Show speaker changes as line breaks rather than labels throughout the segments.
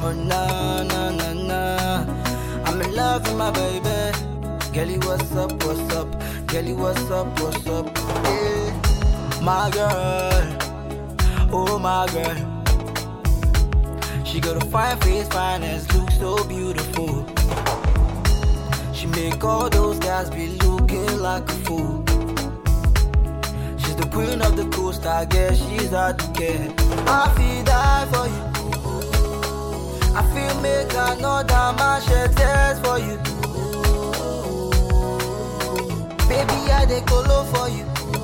Oh na na na na. I'm in love with my baby. Girlie, what's up, what's up? Girlie, what's up, what's up? Yeah. My girl, oh my girl. She got a fine face, finest, look so beautiful. She make all those guys be looking like a fool. She's the queen of the coast, I guess she's hard to get. I feel die for you. I feel make another man shed tears for you. Baby, I dey colo for you.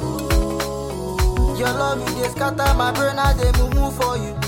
Your love, you dey scatter my brain, I dey move for you.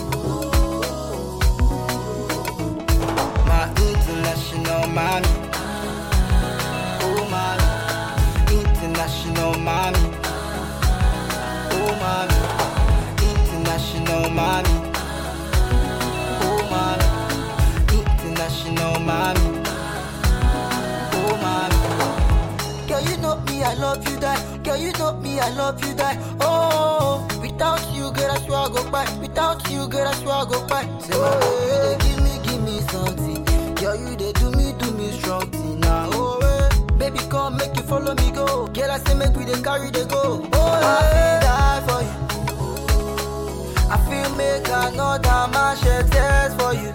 My international mommy. Oh, mommy. International mommy. Oh, mommy. International mommy. Oh, mommy. International mommy. Oh, mommy. Girl, you know me, I love you, die. Girl, you know me, I love you, die. Oh, without you, girl, I swear I go by. Without you, girl, I swear I go by. Say, my baby, you dey give me, give me something. Girl, you dey do me, do me strong thing now. Oh, eh. Baby, come make you follow me go. Girl, I say make we dey carry the go. Oh, I feel die for you. I feel make another man shed tears for you.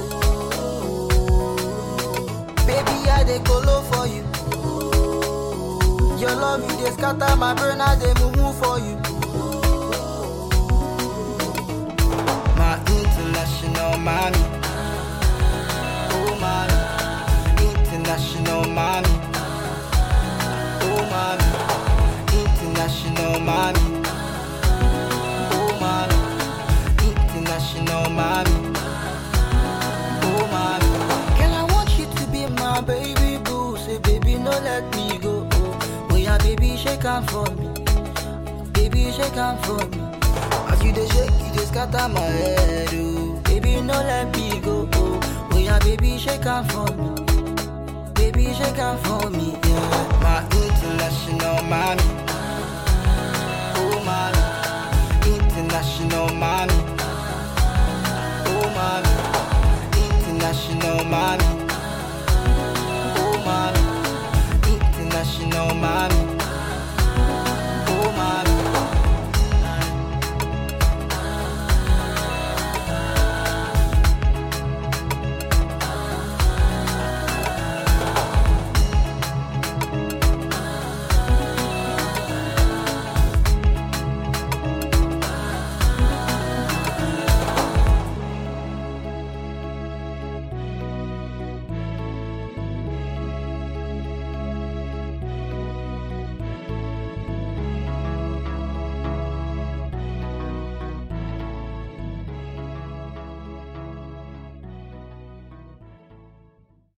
Baby, I dey colo for you. Your love, you dey scatter my brain, I dey move for you. My international mommy. Oh, mommy. International mommy. Oh, mommy. International mommy. Oh, mommy. International mommy. Oh, mommy. Girl, I want you to be my baby boo. Say, baby, no let me go. Oh, oh yeah, baby, shake hand for me. Baby, shake hand for me. As you dey shake, you dey scatter my head. Oh, baby, no let me go. Oh, oh yeah, baby, shake hand for me. Baby, shake hand for me. Yeah, my international mommy. Oh, mommy. International mommy. Oh, mommy. International mommy.